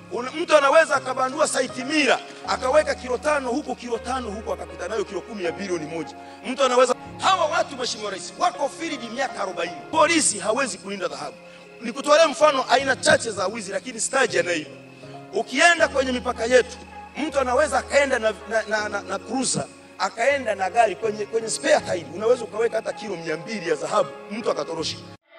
Una, mtu anaweza akabandua saiti mira akaweka kilo tano huku kilo tano huku akapita nayo kilo kumi ya bilioni moja. Mtu anaweza hawa watu, Mheshimiwa Rais, wako field miaka 40. Polisi hawezi kulinda dhahabu. Nikutolea mfano aina chache za wizi, lakini sitaji anaiba. Ukienda kwenye mipaka yetu, mtu anaweza akaenda na, na, na, na, na cruiser akaenda na gari kwenye, kwenye spare tire, unaweza ukaweka hata kilo mia mbili ya dhahabu, mtu akatorosha.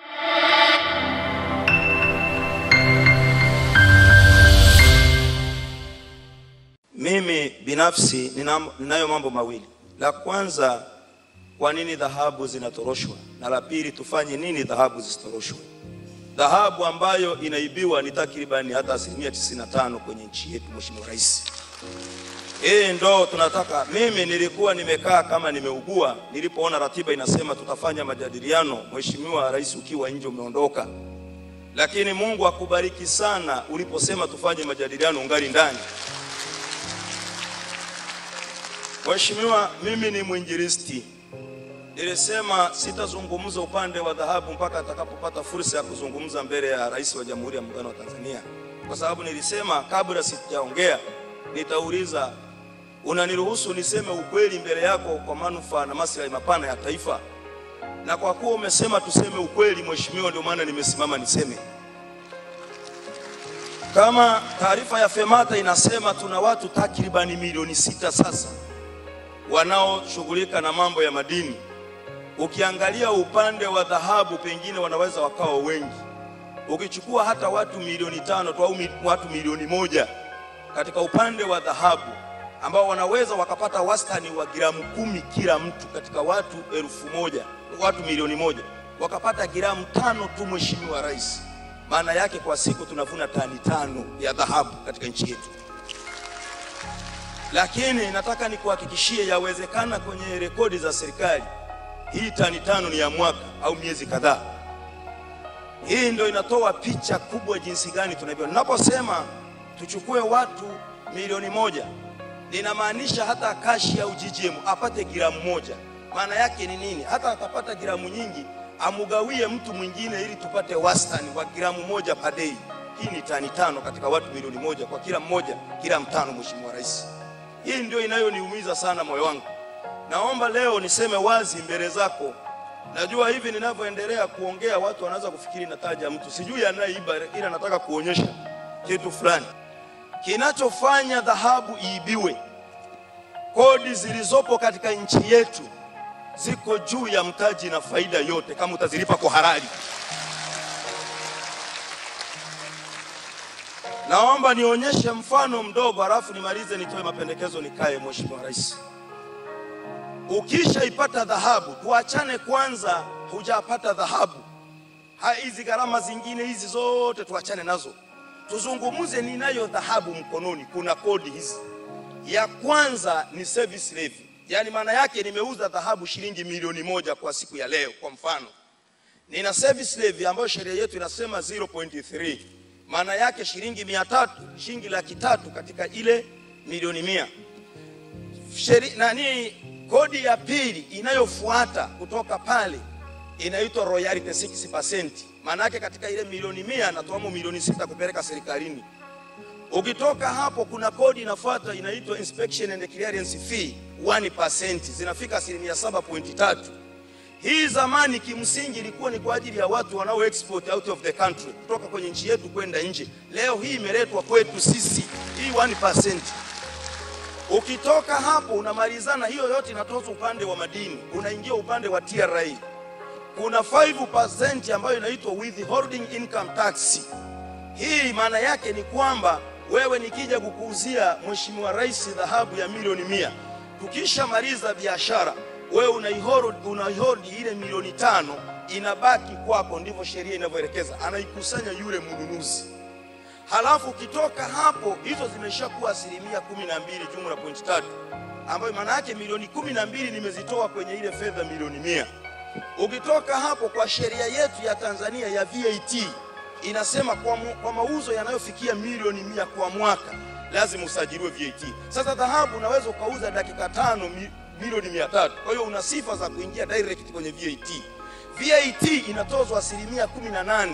Mimi binafsi nina, ninayo mambo mawili. La kwanza, kwa nini dhahabu zinatoroshwa, na la pili, tufanye nini dhahabu zisitoroshwe. Dhahabu ambayo inaibiwa ni takribani hata asilimia 95 kwenye nchi yetu, Mheshimiwa Rais. Hii ndo tunataka. Mimi nilikuwa nimekaa kama nimeugua, nilipoona ratiba inasema tutafanya majadiliano, Mheshimiwa Rais ukiwa nje umeondoka, lakini Mungu akubariki sana uliposema tufanye majadiliano ungali ndani. Mheshimiwa, mimi ni mwinjilisti. Nilisema sitazungumza upande wa dhahabu mpaka atakapopata fursa ya kuzungumza mbele ya Rais wa Jamhuri ya Muungano wa Tanzania, kwa sababu nilisema kabla sijaongea nitauliza, unaniruhusu niseme ukweli mbele yako kwa manufaa na maslahi mapana ya taifa? Na kwa kuwa umesema tuseme ukweli, Mheshimiwa, ndio maana nimesimama niseme. Kama taarifa ya FEMATA inasema tuna watu takribani milioni sita sasa wanaoshughulika na mambo ya madini. Ukiangalia upande wa dhahabu, pengine wanaweza wakawa wengi. Ukichukua hata watu milioni tano tu au mi, watu milioni moja katika upande wa dhahabu ambao wanaweza wakapata wastani wa gramu kumi kila mtu katika watu elfu moja watu milioni moja wakapata gramu tano tu, Mheshimiwa Rais, maana yake kwa siku tunavuna tani tano ya dhahabu katika nchi yetu lakini nataka nikuhakikishie, yawezekana kwenye rekodi za serikali hii tani tano ni ya mwaka au miezi kadhaa. Hii ndio inatoa picha kubwa jinsi gani tunavyo. Ninaposema tuchukue watu milioni moja, linamaanisha hata kashi au GGM apate gramu moja. Maana yake ni nini? Hata akapata gramu nyingi, amugawie mtu mwingine, ili tupate wastani wa gramu moja per day. Hii ni tani tano katika watu milioni moja, kwa kila mmoja gramu tano, Mheshimiwa Rais. Hii ndio inayoniumiza sana moyo wangu. Naomba leo niseme wazi mbele zako. Najua hivi ninavyoendelea kuongea watu wanaweza kufikiri nataja mtu, sijui anayeiba, ila nataka kuonyesha kitu fulani kinachofanya dhahabu iibiwe. Kodi zilizopo katika nchi yetu ziko juu ya mtaji na faida yote, kama utazilipa kwa halali. Naomba nionyeshe mfano mdogo halafu nimalize nitoe mapendekezo nikae. Mheshimiwa Rais, ukishaipata dhahabu, tuachane kwanza, hujapata dhahabu, hizi gharama zingine hizi zote tuachane nazo, tuzungumuze ninayo dhahabu mkononi. Kuna kodi hizi. Ya kwanza ni service levy, yaani maana yake nimeuza dhahabu shilingi milioni moja kwa siku ya leo. Kwa mfano, nina service levy ambayo sheria yetu inasema 0.3 maana yake shilingi mia tatu shilingi laki tatu katika ile milioni mia. Sheri, nani kodi ya pili inayofuata kutoka pale inaitwa royalty 6%. Maana yake katika ile milioni mia natoamo milioni sita kupeleka serikalini. Ukitoka hapo kuna kodi inafuata inaitwa inspection and clearance fee 1%, zinafika asilimia 7.3. Hii zamani kimsingi ilikuwa ni kwa ajili ya watu wanao export out of the country kutoka kwenye nchi yetu kwenda nje. Leo hii imeletwa kwetu sisi, hii 1%. Ukitoka hapo unamalizana, hiyo yote inatozwa upande wa madini, unaingia upande wa TRA. Kuna 5% ambayo inaitwa withholding income tax. Hii maana yake ni kwamba wewe nikija kukuuzia Mheshimiwa Rais dhahabu ya milioni mia, tukishamaliza biashara wewe unaihodi unaihodi ile milioni tano inabaki kwako, ndivyo sheria inavyoelekeza, anaikusanya yule mnunuzi. Halafu ukitoka hapo, hizo zimeshakuwa asilimia kumi na mbili jumla pointi tatu, ambayo maana yake milioni kumi na mbili nimezitoa kwenye ile fedha milioni mia. Ukitoka hapo, kwa sheria yetu ya Tanzania ya VAT inasema kwa, mu, kwa mauzo yanayofikia milioni mia kwa mwaka lazima usajiliwe VAT. Sasa dhahabu unaweza ukauza dakika tano mi, milioni mia tatu. Kwa hiyo una sifa za kuingia direct kwenye VAT. VAT inatozwa asilimia kumi na nane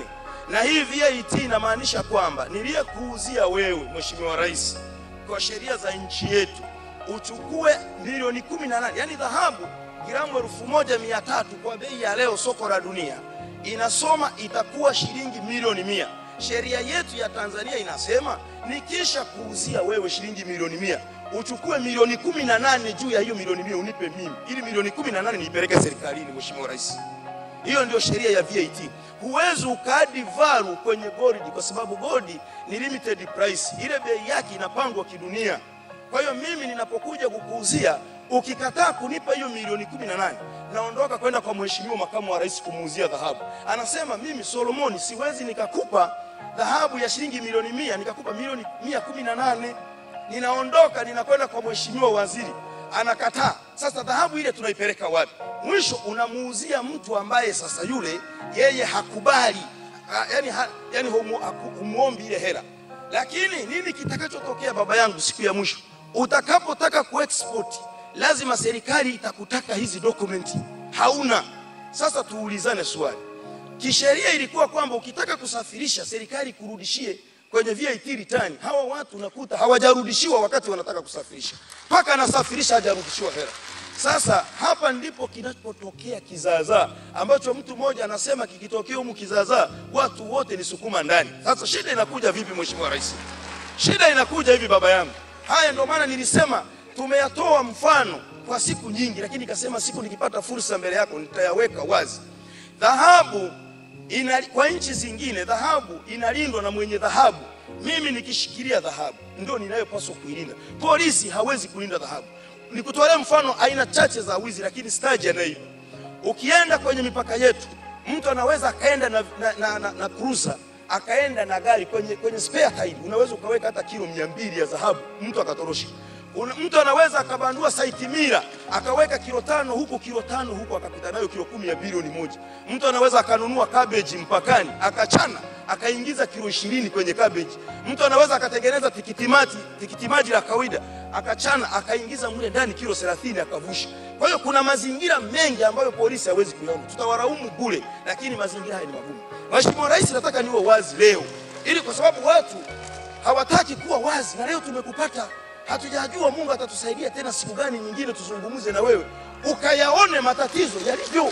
na hii VAT inamaanisha kwamba niliyekuuzia wewe Mheshimiwa Rais kwa sheria za nchi yetu uchukue milioni 18 yani dhahabu gramu elfu moja mia tatu kwa bei ya leo soko la dunia inasoma itakuwa shilingi milioni mia. Sheria yetu ya Tanzania inasema nikisha kuuzia wewe shilingi milioni mia uchukue milioni kumi na nane juu ya hiyo milioni mia unipe mimi, ili milioni kumi na nane niipeleke serikalini. Mheshimiwa Rais, hiyo ndio sheria ya VAT. Huwezi ukaadi valu kwenye gold kwa sababu gold ni limited price, ile bei yake inapangwa kidunia. Kwa hiyo mimi ninapokuja kukuuzia, ukikataa kunipa hiyo milioni kumi na nane naondoka kwenda kwa mheshimiwa makamu wa rais kumuuzia dhahabu. Anasema mimi Solomoni siwezi nikakupa dhahabu ya shilingi milioni mia nikakupa milioni mia kumi na nane ninaondoka ninakwenda kwa mheshimiwa waziri, anakataa. Sasa dhahabu ile tunaipeleka wapi? Mwisho unamuuzia mtu ambaye sasa yule yeye hakubali, ha, yani, ha, yani humu, haku- humuombi ile hela. Lakini nini kitakachotokea baba yangu siku ya mwisho? Utakapotaka kuexport lazima serikali itakutaka hizi dokumenti, hauna. Sasa tuulizane swali, kisheria ilikuwa kwamba ukitaka kusafirisha serikali kurudishie kwenye VAT return. Hawa watu unakuta hawajarudishiwa wakati wanataka kusafirisha, mpaka anasafirisha hajarudishiwa hela. Sasa hapa ndipo kinapotokea kizaazaa ambacho mtu mmoja anasema kikitokea humu kizaazaa watu wote ni sukuma ndani. Sasa shida inakuja vipi, Mheshimiwa Rais? Shida inakuja hivi baba yangu. Haya ndio maana nilisema tumeyatoa mfano kwa siku nyingi, lakini nikasema siku nikipata fursa mbele yako nitayaweka wazi. Dhahabu ina, kwa nchi zingine dhahabu inalindwa na mwenye dhahabu. Mimi nikishikilia dhahabu ndio ninayopaswa kuilinda. Polisi hawezi kulinda dhahabu. Nikutolea mfano aina chache za wizi, lakini staji anaiba. Ukienda kwenye mipaka yetu, mtu anaweza akaenda na, na, na, na, na cruiser akaenda na gari kwenye, kwenye spare tire, unaweza ukaweka hata kilo mia mbili ya dhahabu, mtu akatorosha. Una, mtu anaweza akabandua saiti mira akaweka kilo tano huku kilo tano huku akapita nayo kilo kumi ya bilioni moja. Mtu anaweza akanunua cabbage mpakani akachana akaingiza kilo ishirini kwenye cabbage. Mtu anaweza akatengeneza tikitimaji tikitimaji la kawaida akachana akaingiza mle ndani kilo 30 akavusha. Kwa hiyo kuna mazingira mengi ambayo polisi hawezi kuyaona, tutawaraumu bure, lakini mazingira haya ni magumu. Mheshimiwa Rais, nataka niwe wazi leo, ili kwa sababu watu hawataki kuwa wazi, na leo tumekupata hatujajua Mungu atatusaidia tena siku gani nyingine tuzungumze na wewe ukayaone matatizo yalivyo,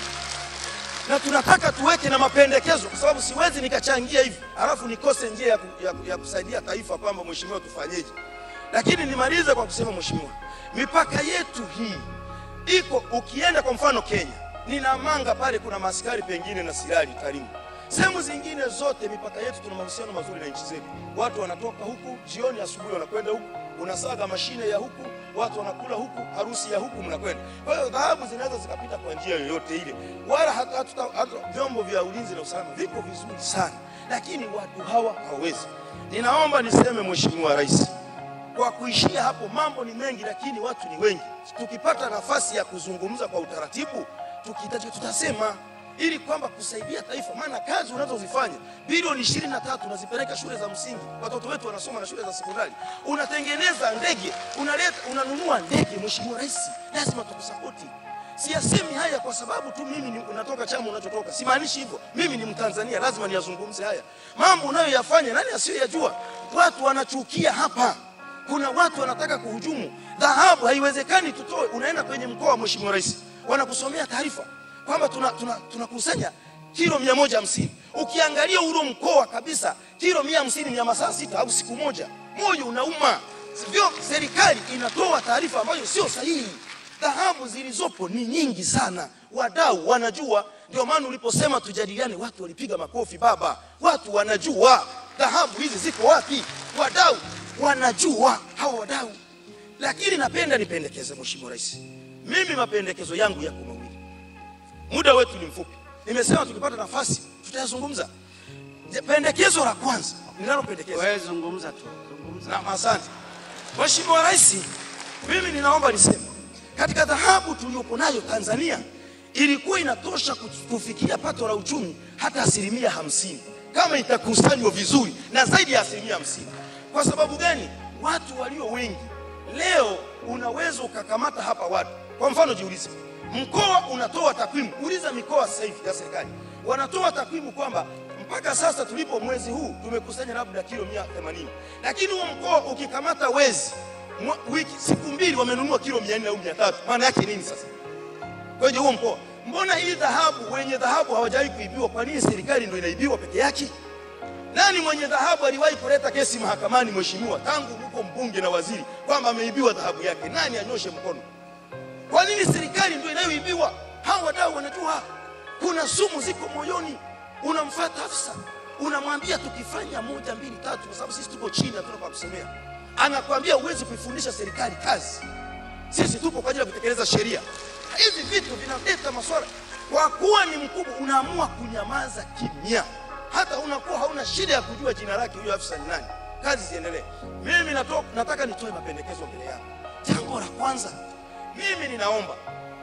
na tunataka tuweke na mapendekezo, kwa sababu siwezi nikachangia hivi halafu nikose njia ya, ku, ya, ya kusaidia taifa kwamba mheshimiwa, tufanyeje. Lakini nimalize kwa kusema mheshimiwa, mipaka yetu hii iko, ukienda kwa mfano Kenya, Ninamanga pale kuna maaskari pengine na silali Tarimo. Sehemu zingine zote mipaka yetu tuna mahusiano mazuri na nchi zetu. Watu wanatoka huku jioni, asubuhi wanakwenda huku, unasaga mashine ya huku, watu wanakula huku, harusi ya huku mnakwenda. Kwa hiyo dhahabu zinaweza zikapita kwa njia yoyote ile, wala hata, hata, hata vyombo vya ulinzi na usalama viko vizuri sana, lakini watu hawa hawawezi. Ninaomba niseme Mheshimiwa Rais, kwa kuishia hapo, mambo ni mengi, lakini watu ni wengi. Tukipata nafasi ya kuzungumza kwa utaratibu, tukihitaji tutasema ili kwamba kusaidia taifa, maana kazi unazozifanya bilioni ishirini na tatu unazipeleka shule za msingi, watoto wetu wanasoma na shule za sekondari, unatengeneza ndege, unaleta unanunua ndege. Mheshimiwa Rais, lazima tukusapoti. Siyasemi haya kwa sababu tu mimi ni- natoka chama unachotoka, simaanishi hivyo. Mimi ni Mtanzania, lazima niyazungumze haya mambo unayoyafanya. Nani asiyoyajua? Watu wanachukia hapa kuna watu wanataka kuhujumu dhahabu. Haiwezekani tutoe, unaenda kwenye mkoa, Mheshimiwa Rais, wanakusomea taarifa kwamba tunakusanya tuna, tunakusanya kilo mia moja hamsini. Ukiangalia ule mkoa kabisa, kilo mia hamsini ni ya masaa sita au siku moja, moyo unauma. Sivyo, serikali inatoa taarifa ambayo sio sahihi. Dhahabu zilizopo ni nyingi sana, wadau wanajua. Ndio maana uliposema tujadiliane, watu walipiga makofi. Baba, watu wanajua dhahabu hizi ziko wapi, wadau wanajua hawa wadau. Lakini napenda nipendekeze, Mheshimiwa Rais, mimi mapendekezo yangu yako mawili. Muda wetu ni mfupi, nimesema tukipata nafasi tutayazungumza. Je, Pendekezo la kwanza ninalopendekeza Wewe zungumza tu, zungumza. na asante Mheshimiwa Rais, mimi ninaomba niseme katika dhahabu tuliyopo nayo Tanzania ilikuwa inatosha kufikia pato la uchumi hata asilimia hamsini kama itakusanywa vizuri na zaidi ya asilimia hamsini. Kwa sababu gani? Watu walio wengi leo, unaweza ukakamata hapa watu. Kwa mfano, jiulize, mkoa unatoa takwimu, uliza mikoa sasa hivi ya serikali wanatoa takwimu kwamba mpaka sasa tulipo mwezi huu tumekusanya labda kilo 180 lakini huo mkoa ukikamata wezi mwa- wiki siku mbili wamenunua kilo 400 au 300 maana yake nini sasa kwenye huo mkoa mbona hii dhahabu wenye dhahabu hawajawahi kuibiwa kwa nini serikali ndio inaibiwa peke yake nani mwenye dhahabu aliwahi kuleta kesi mahakamani mheshimiwa tangu huko mbunge na waziri kwamba ameibiwa dhahabu yake nani anyoshe mkono kwa nini serikali ndio inayoibiwa hawa wadau wanajua kuna sumu ziko moyoni unamfuata afisa unamwambia tukifanya moja mbili tatu kwa sababu sisi tuko chini hatuna kwa kusemea anakwambia huwezi kuifundisha serikali kazi sisi tupo kwa ajili ya kutekeleza sheria hivi vitu vinaleta maswala kwa kuwa ni mkubwa unaamua kunyamaza kimya hata unakuwa hauna shida ya kujua jina lake huyo afisa ni nani kazi ziendelee mimi nato, nataka nitoe mapendekezo mbele yako jambo la kwanza mimi ninaomba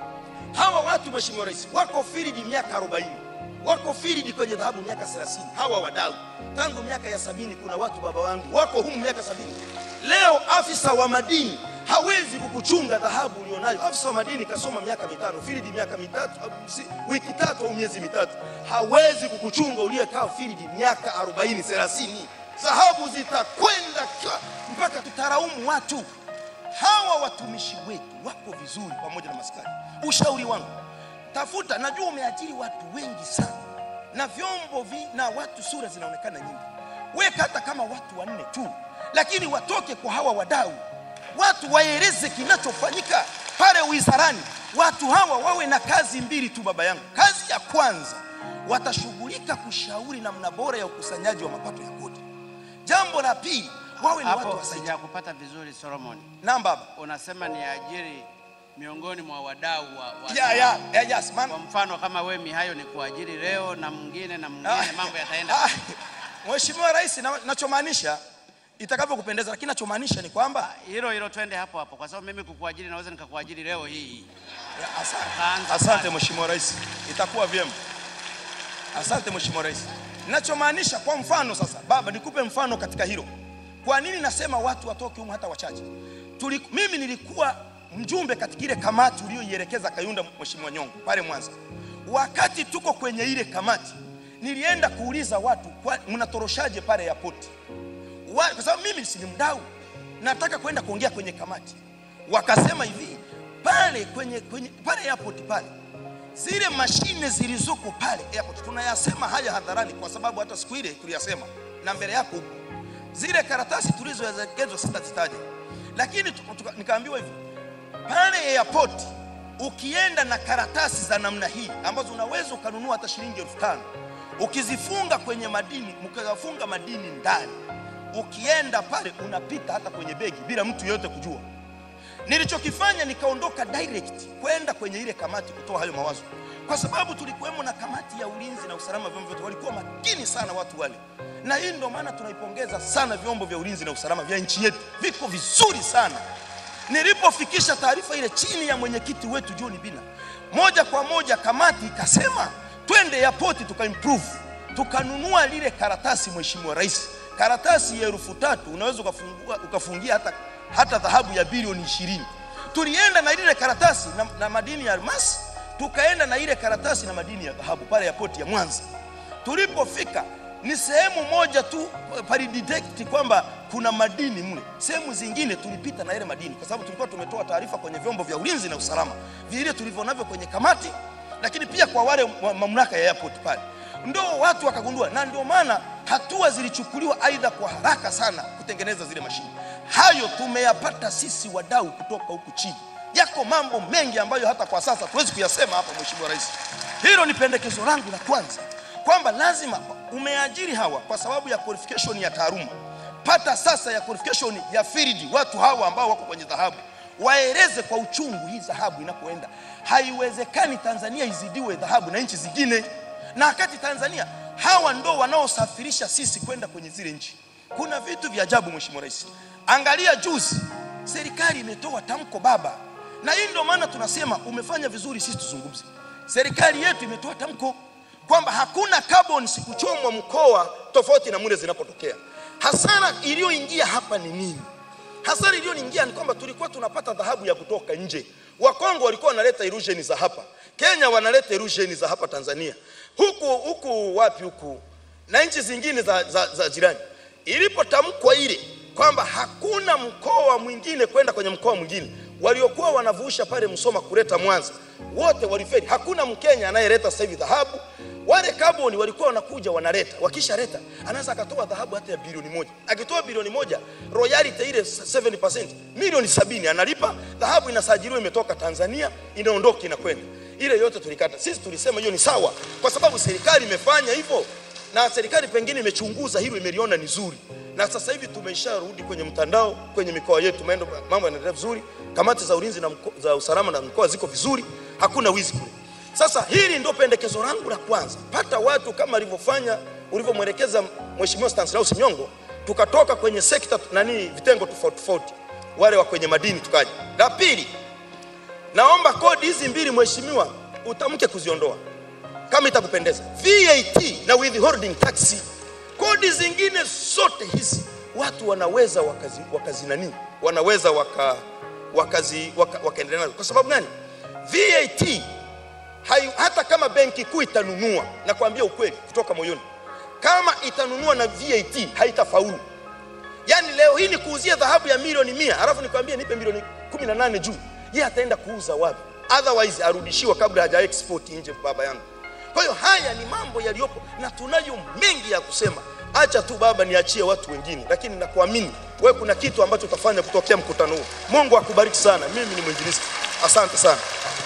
hawa watu mheshimiwa rais wako field miaka 40 wako field kwenye dhahabu miaka 30 hawa wadau tangu miaka ya sabini kuna watu baba wangu wako humu miaka sabini leo afisa wa madini hawezi kukuchunga dhahabu ulionayo afisa wa madini kasoma miaka mitano field miaka mitatu au si- wiki tatu au miezi mitatu hawezi kukuchunga uliyekaa field miaka 40 30 dhahabu zitakwenda kwa- mpaka tutaraumu watu hawa watumishi wetu wako vizuri pamoja na maskari. Ushauri wangu, tafuta, najua umeajiri watu wengi sana na vyombo vi, na watu sura zinaonekana nyingi, weka hata kama watu wanne tu, lakini watoke kwa hawa wadau, watu waeleze kinachofanyika pale wizarani. Watu hawa wawe na kazi mbili tu, baba yangu. Kazi ya kwanza, watashughulika kushauri namna bora ya ukusanyaji wa mapato ya kodi. Jambo la pili, wawe ni watu Hapo wasaidia. sijakupata vizuri Solomon. Naam baba. Unasema ni ajiri miongoni mwa wadau wa, wa Yeah, yeah, yeah, yes, man. Kwa mfano kama we Mihayo ni kuajiri leo na mwingine na mwingine, Ah, mambo yataenda ah, Mheshimiwa Rais, na- nachomaanisha itakavyokupendeza, lakini nachomaanisha ni kwamba hilo hilo, twende hapo hapo, kwa sababu mimi kukuajiri naweza nikakuajiri leo hii. Ya, asante, Kaanza asante pale. Mheshimiwa Rais, itakuwa vyema. Asante Mheshimiwa Rais. Nachomaanisha kwa mfano sasa, baba, nikupe mfano katika hilo. Kwa nini nasema watu watoke humu hata wachache? Tuli, mimi nilikuwa mjumbe katika ile kamati uliyoielekeza Kayunda, Mheshimiwa Nyongo pale Mwanza. Wakati tuko kwenye ile kamati, nilienda kuuliza watu, kwa- mnatoroshaje pale airport? Wa- kwa sababu mimi si ni mdau, nataka kwenda kuongea kwenye kamati. Wakasema hivi pale kwenye, kwenye pale airport pale, zile mashine zilizoko pale airport, tunayasema haya hadharani kwa sababu hata siku ile tuliyasema na mbele yako huko, zile karatasi tulizoelekezwa sitazitaja, lakini tu- tuka- nikaambiwa hivi pale airport ukienda na karatasi za namna hii ambazo unaweza ukanunua hata shilingi elfu tano ukizifunga kwenye madini mkafunga madini ndani ukienda pale unapita hata kwenye begi bila mtu yoyote kujua nilichokifanya nikaondoka direct kwenda kwenye ile kamati kutoa hayo mawazo kwa sababu tulikuwemo na kamati ya ulinzi na usalama vyombo vyote walikuwa makini sana watu wale na hii ndio maana tunaipongeza sana vyombo vya ulinzi na usalama vya nchi yetu viko vizuri sana nilipofikisha taarifa ile chini ya mwenyekiti wetu John Bina, moja kwa moja kamati ikasema twende airport tukaimprove, tukanunua lile karatasi. Mheshimiwa Rais, karatasi ya elfu tatu unaweza ukafungua ukafungia hata, hata dhahabu ya bilioni ishirini. Tulienda na lile karatasi na, na madini ya almasi, tukaenda na ile karatasi na madini ya dhahabu pale airport ya Mwanza. Tulipofika ni sehemu moja tu palidetect kwamba kuna madini mle, sehemu zingine tulipita na ile madini, kwa sababu tulikuwa tumetoa taarifa kwenye vyombo vya ulinzi na usalama vile tulivyo navyo kwenye kamati, lakini pia kwa wale wa mamlaka ya airport pale, ndo watu wakagundua, na ndio maana hatua zilichukuliwa aidha kwa haraka sana kutengeneza zile mashine. Hayo tumeyapata sisi wadau kutoka huku chini. Yako mambo mengi ambayo hata kwa sasa tuwezi kuyasema hapa, Mheshimiwa Rais. Hilo ni pendekezo langu la kwanza kwamba lazima umeajiri hawa kwa sababu ya qualification ya taaluma, pata sasa ya qualification ya field. Watu hawa ambao wako kwenye dhahabu waeleze kwa uchungu hii dhahabu inapoenda. Haiwezekani Tanzania izidiwe dhahabu na nchi zingine, na wakati Tanzania hawa ndo wanaosafirisha sisi kwenda kwenye zile nchi. Kuna vitu vya ajabu, Mheshimiwa Rais. Angalia juzi serikali imetoa tamko baba, na hii ndio maana tunasema umefanya vizuri, sisi tuzungumze. Serikali yetu imetoa tamko kwamba hakuna carbon kuchomwa mkoa tofauti na mule zinapotokea. Hasara iliyoingia hapa ni nini? Hasara iliyoingia ni kwamba tulikuwa tunapata dhahabu ya kutoka nje. Wakongo walikuwa wanaleta illusion za hapa, Kenya wanaleta illusion za hapa Tanzania, huku huku wapi huku na nchi zingine za, za, za jirani. Ilipotamkwa ile kwamba hakuna mkoa mwingine kwenda kwenye mkoa mwingine, waliokuwa wanavusha pale Msoma kuleta Mwanza wote waliferi. Hakuna Mkenya anayeleta sasa hivi dhahabu. Wale kaboni walikuwa wanakuja wanaleta, wakishaleta anaweza akatoa dhahabu hata ya bilioni moja. Akitoa bilioni moja, royalty ile 7% milioni sabini analipa. Dhahabu inasajiliwa imetoka Tanzania, inaondoka inakwenda. Ile yote tulikata sisi, tulisema hiyo ni sawa, kwa sababu serikali imefanya hivyo na serikali pengine imechunguza hilo, imeliona ni zuri, na sasa hivi tumesharudi kwenye mtandao kwenye mikoa yetu, maendo mambo yanaendelea vizuri, kamati za ulinzi na mko, za usalama na mikoa ziko vizuri, hakuna wizi kule. Sasa hili ndio pendekezo langu la kwanza, pata watu kama alivyofanya ulivyomwelekeza Mheshimiwa Stanislaus Nyongo, tukatoka kwenye sekta nani, vitengo tofauti tofauti, wale wa kwenye madini tukaja. La pili, naomba kodi hizi mbili mheshimiwa, utamke kuziondoa kama itakupendeza, VAT na withholding tax. Kodi zingine zote hizi watu wanaweza wakazi, wakazi nani, wanaweza waka, wakazi, waka, wakaendelea nazo. Kwa sababu gani? VAT hai, hata kama benki kuu itanunua, na kuambia ukweli kutoka moyoni, kama itanunua na VAT haitafaulu. Yaani leo hii ni kuuzia dhahabu ya milioni mia alafu nikwambie nipe milioni kumi na nane juu, yeye ataenda kuuza wapi? Otherwise arudishiwa kabla haja export nje, baba yangu. Kwa hiyo haya ni mambo yaliyopo na tunayo mengi ya kusema. Acha tu baba, niachie watu wengine, lakini nakuamini wewe, kuna kitu ambacho utafanya kutokea mkutano huu. Mungu akubariki sana. Mimi ni mwinjilisti, asante sana.